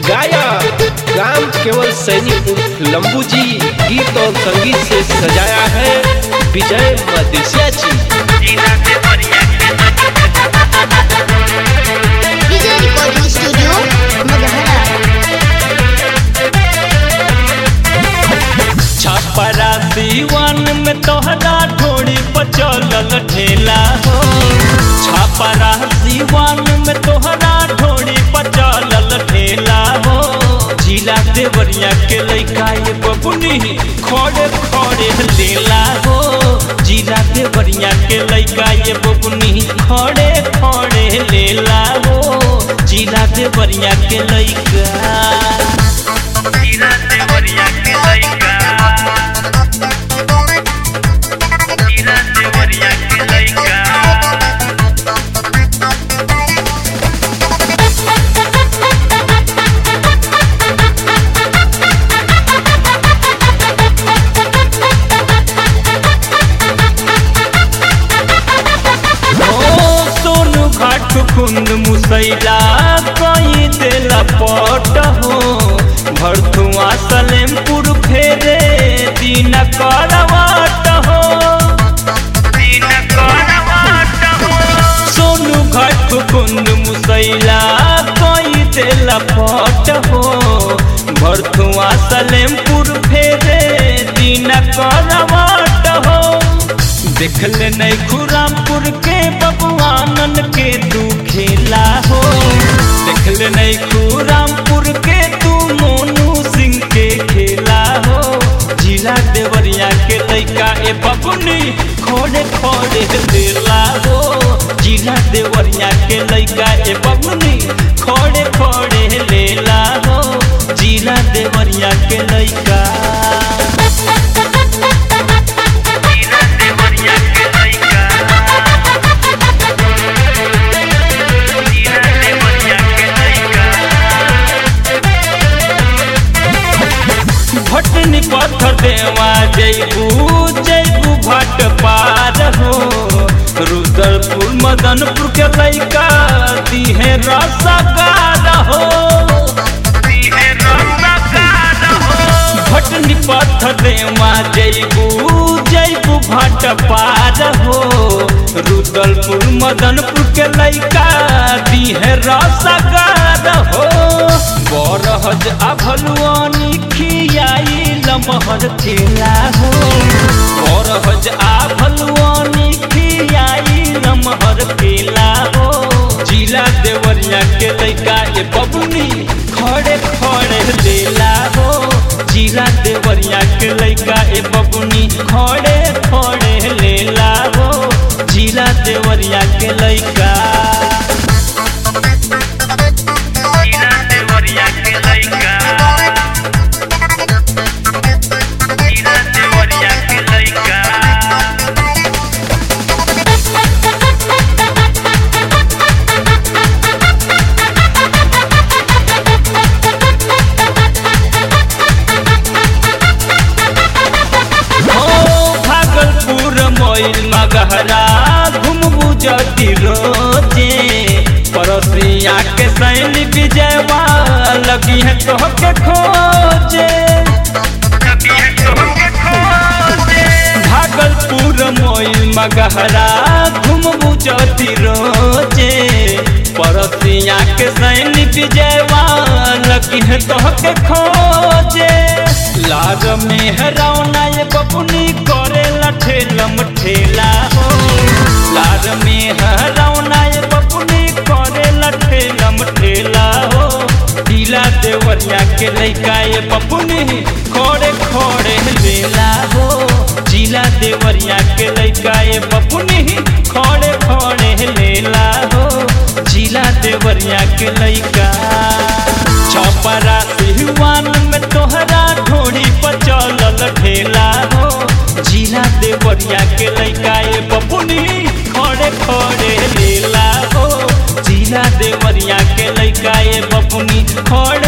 गायक राम केवल सैनी उर्फ लंबू जी गीत और संगीत से सजाया है विजय मदेशिया जी विजय रिकॉर्डिंग स्टूडियो मगहरा छपरा दीवान में तोहरा ढोड़ी पर चलल ठेला हो छपरा दीवान में तोहरा ढोड़ी पर चलल ठेला हो जिला देवरिया के लइका ये बबुनी खड़े खड़े लेला हो जिला देवरिया के लइका ये बबुनी खड़े खड़े लेला हो जिला देवरिया के लइका जिला देवरिया के लइका जिला देवरिया के लइका ओ सोनू घाट कुंद मुसैला कई देला पट हो भरथुआ सलेमपुर फेरे दिन करवाट हो दिन करवाट हो सोनू घाट कुंद मुसैला कई देला पट हो भरथुआ सलेमपुर फेरे दिन करवाट हो देखले नहीं खुरामपुर के बबुआनन के तू खेला हो देखले नहीं खुरामपुर के तू मोनू सिंह के खेला हो जिला देवरिया के लइका ए बबुनी खोड़े खोड़े देला हो जिला देवरिया के लइका ए बबुनी खोड़े खोड़े लेला हो जिला देवरिया के लइका जिला देवरिया के लइका जिला देवरिया के लइका भटनी पत्थर देवा जैबू जैबू भट पार हो रुद्रपुर मदनपुर के लइका दिहे रसगार हो दिहे रसगार हो भटनी पत्थर देवा जैबू जैबू भट पार हो रुद्रपुर मदनपुर के लइका दिहे रसगार हो बरहज आभलुआनी खियाई लमहर खेला हो बरहज आभलुआनी खियाई लमहर खेला हो जिला देवरिया के लइका ए बबुनी खड़े खड़े लेला हो जिला देवरिया के लइका ए बबुनी खड़े खड़े लेला हो जिला देवरिया के लइका जिला देवरिया के लइका जिला देवरिया के लइका हो भागलपुर मोइल मगहरा घुमबू जति रोजे पड़ोसिया के सैली विजयवा लगी है तोह के खोजे भागलपुर मोइल मगहरा घुमबू जति रोजे पड़ोसिया के सैली विजयवा लगी है तोह के खोजे लाग में हरौना ये बबुनी करे ठेलम ठेला हो लाग में हरौना ये बबुनी करे ठेलम ठेला हो ढीला देवरिया के लइका ये बबुनी खोड़े खोड़े लेला हो जिला देवरिया के लइका ये बबुनी खोड़े खोड़े लेला हो जिला देवरिया के लइका छपरा सिहवान में तोहरा ढोड़ी पर चलल ठेला हो जिला देवरिया के लइका ए बबुनी खड़े खड़े लेला हो जिला देवरिया के लइका ए बबुनी खड़े